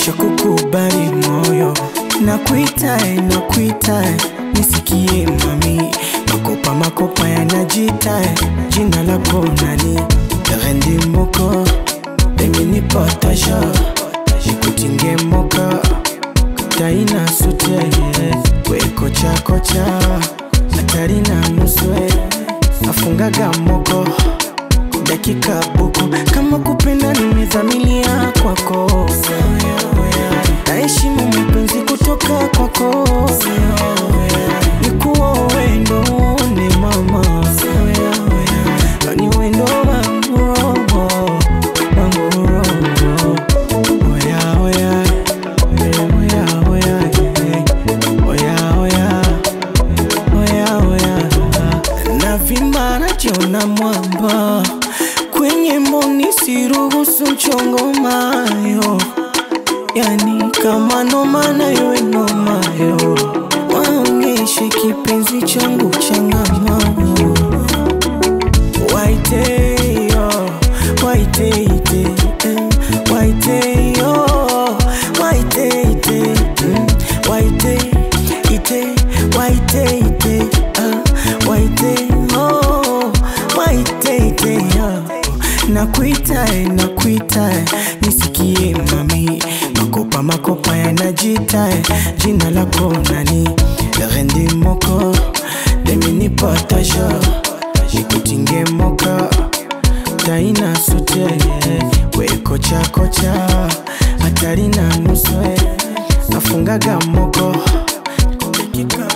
nishakukubali moyo nakuitae nakuitae nisikie mami makopa makopa yanajitae jina lako nani rendi moko eminipotasha nikutinge moka taina sute wekochakocha hatari na nuswe afungaga moko dakika buku kama kupenda nimezamilia kwako naheshimu mapenzi kutoka kwako nikuwa wendo ni mama ni wendo wangu robo wangu robo oya oya oya oya oya oya oya oya navimba najiona mwamba kwenye mboni siruhusu mchongo mayo yani kama noma nayo nomayo waonyeshe kipenzi changu changamano waiteyo waiteite eh, waiteyo waiteite mm, waiteite waiteite ah, waiteyo waiteite ah. nakuitae nakuitae nisikie mami makopa makopa yanajitae jina lako nani rendi moko deminipotasha nikutinge moka taina sute wekochakocha hatari na nuswe afungaga moko dakika